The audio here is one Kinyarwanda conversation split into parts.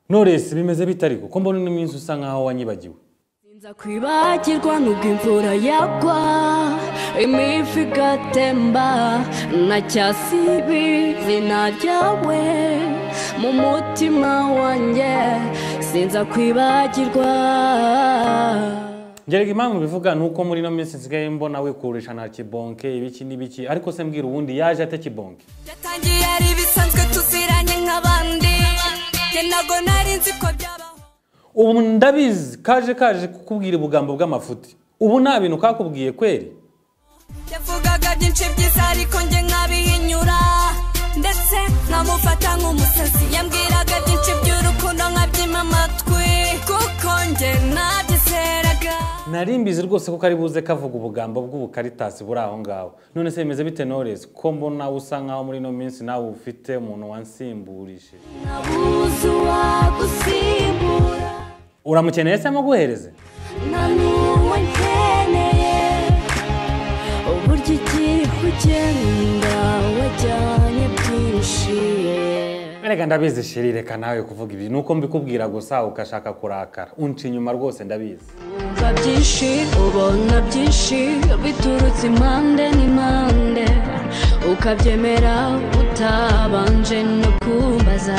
Knowless bimeze bitari kuko mbona uno munsi usa nkaho wanyibagiwe nza kwibagirwa nubwo imvura yagwa imifu igatemba nacyasiba izina ryawe mu mutima wanjye sinza kwibagirwa ngerega impamvu bivuga ni uko muri ino minsi nsigaye mbona wikurisha na kibonke ibiki n'ibiki ariko se mbwira ubundi yaje ate kibonke byatangiye ari ibisanzwe tuziranye nk'abandi njye ntabwo nari nzi ko byabaho ubu ndabizi kaje kaje kukubwira ubugambo bw'amafuti ubu nta bintu kakubwiye kweri yavugaga byinshi byiza ariko njye nkabihinyura ndetse nkamufata nk'umusazi yambwiraga byinshi by'urukundo nkabyima amatwi kuko njye nabyizeraga nari mbizi rwose ko kari buze kavuga ubugambo bw'ubukaritasi buri aho ngaho none se bimeze bite Knowless ko mbona usa nkaho muri ino minsi nawe ufite umuntu wansimburije nabuze uwagusimbura uramukeneye se muguhereze nta n'uwo nkeneye uburyo igihe ugenda wajyanye byinshi erega ndabizi shiri reka nawe kuvuga ibi ni uko mbikubwira gusa ugashaka kurakara unca inyuma rwose ndabizi wumva byinshi ubona byinshi biturutse impande n'impande ukabyemera utabanje no kumbaza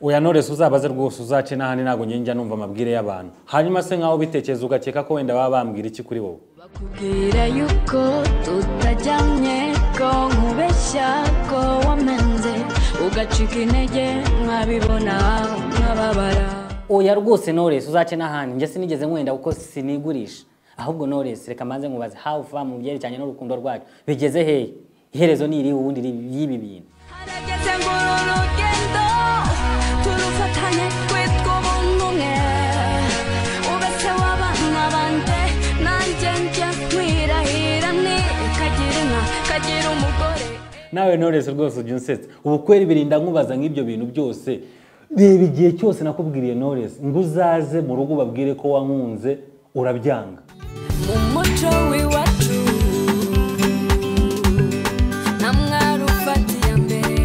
oya Knowless uzabaze rwose uzace n'ahandi ntabwo njye njya numva amabwire y'abantu hanyuma se nkaho ubitekereza ugakeka ko wenda baba bambwira iki kuri wowe bakubwira yuko tutajyanye ko nkubeshya ko wamenze ugacika intege nkabibona nkababara oya rwose Knowless uzace n'ahandi njye sinigeze nkwenda kuko sinigurisha ahubwo Knowless reka manze nkubaze how far mu byerekeranye n'urukundo rwacu bigeze hehe iherezo ni iri ubundi ri- y'ibi bintu harageze ngo uru rugendo turufatanye twitwa ubuntu umwe ubese w'abana banjye nanjye njya nkwirahira nti kagira inka kagira umugore nawe Knowless rwose ujya unsetsa ubu kweri birinda nkubaza nk'ibyo bintu byose reba igihe cyose nakubwiriye Knowless ngo uzaze mu rugo ubabwire ko wankunze urabyanga mu muco w'iwacu nta mwari ufatiye mbere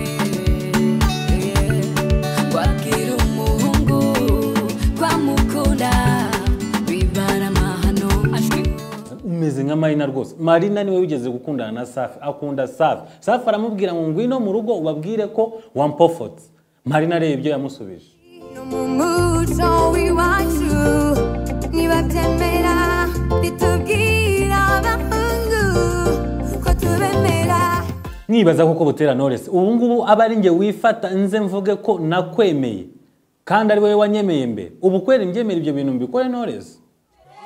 wabwira umuhungu twamukunda bibara amahano ashwi umeze nka marina rwose marina niwe wigeze gukundana na safi akunda safi safi aramubwira ngo ngwino mu rugo ubabwire ko wampofotse marina areba ibyo yamusubije umuco w'iwacu ntibabyemera bitubwira abahungu ko tubemera nibaza koko butera Knowless ubu ngubu aba ari njye wifata nze mvuge ko nakwemeye kandi ari wowe wanyemeye mbere ubu kwera mbyemera ibyo bintu mbikore Knowless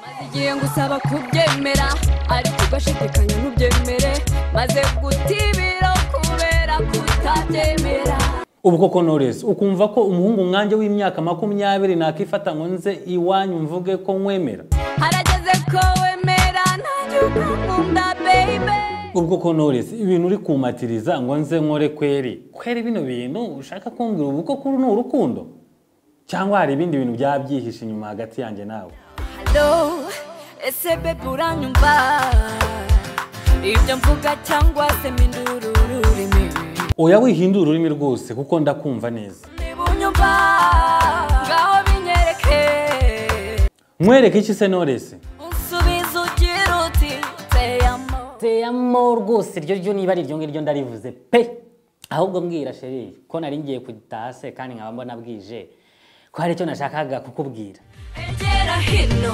maze igihe ngusaba kubyemera ariko ugashidikanya ntubyemere maze gutibira kubera kutabyemera ubu koko Knowless ukumva ko umuhungu nkanjye w'imyaka makumyabiri nakifata ngo nze iwanyu mvuge ko nkwemera harageze ko wemera ntajya ukangunda baby ubwo ko Knowless ibintu uri kumatiriza ngo nze nkore kweri kweri bino bintu ushaka kumbwira ubu ko kuri ni urukundo cyangwa hari ibindi bintu byaba byihishe inyuma hagati yanjye nawe Hello, ese bebe uranyumva ibyo mvuga cyangwa se mindura ururimi oya wihindura ururimi rwose kuko ndakumva neza niba unyumva ngaho binyereke nkwereke iki se Knowless unsubiza ugira uti uteye amaboko teyamo rwose iryo ryo niba ari iryo ngiryo ndarivuze pe ahubwo mbwira sheri ko nari ngiye kutaha se kandi nkaba mbona bwije ko hari icyo nashakaga kukubwira egera hino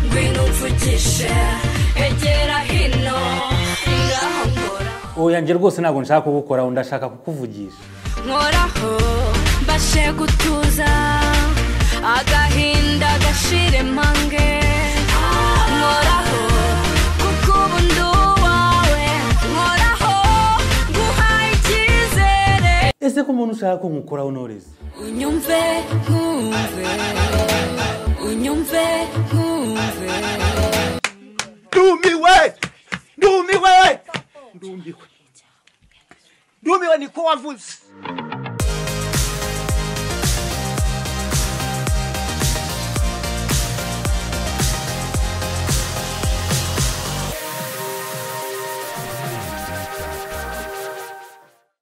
ngwino umvugishe egera hino ngaho nkora oya njye rwose ntabwo nshaka kugukoraho ndashaka kukuvugisha nkoraho mbashe gutuza agahinda gashire mpange nkoraho kuko ubu ndi uwawe nkoraho nguhaye icyizere ese ko umuntu ushaka ko nkukoraho Knowless unyumve nkumve unyumve nkumve ndumiwe ndumiwe ndumiwe ndumiwe niko wavuze